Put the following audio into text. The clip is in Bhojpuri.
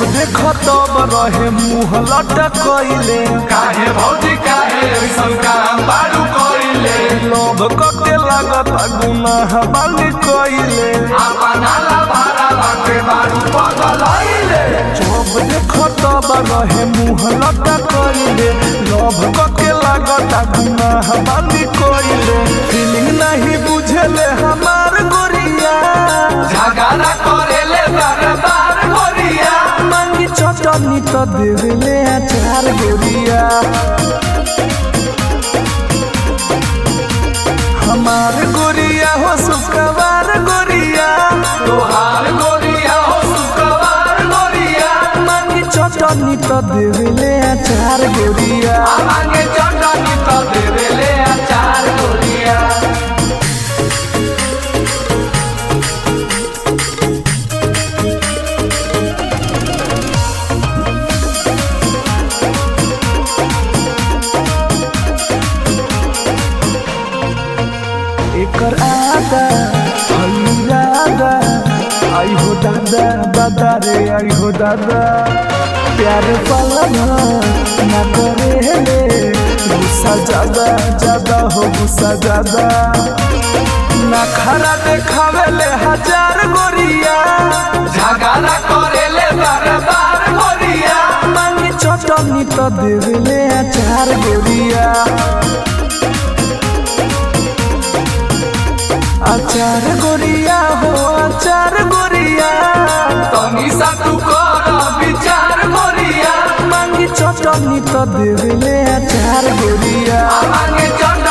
देखो तब रहे मुँह लटकैले काहे भौजी काहे ऐसन काम बारू कइले लोभ कके लागत गुनाह बानी कइले अपना ला भाड़ा बाटे बारू पगलइले जब देखो तब रहे मुँह लटकैले लोभ कके लागत गुनाह बानी कइले फीलिंग नहीं बुझले हमार गोरिया झगड़ा करेले बार बार गोरिया मांगी चटनी तो देवेले अचार गोरिया हमार गोरिया हो सुखवार गोरिया तोहार गोरिया हो शुक्रवार गोरिया मांगी चटनी तो देवेले अचार गोरिया मांगे चटनी तो देवेले अचार गोरिया एकर आदा हल्लादा आई हो दादा दादा रे आई हो दादा प्यार पालन ना करे ले गुस्सा ज्यादा ज्यादा हो गुस्सा ज्यादा ना खरा देखावे ले हजार गोरिया झगड़ा करेले बार बार गोरिया मांगी चटनी तो देवेले अचार गोरिया अचार गोरिया हो अचार गोरिया तनी सा तू कर विचार गोरिया मांगी चटनी तो देवेले अचार गोरिया मांगे चटनी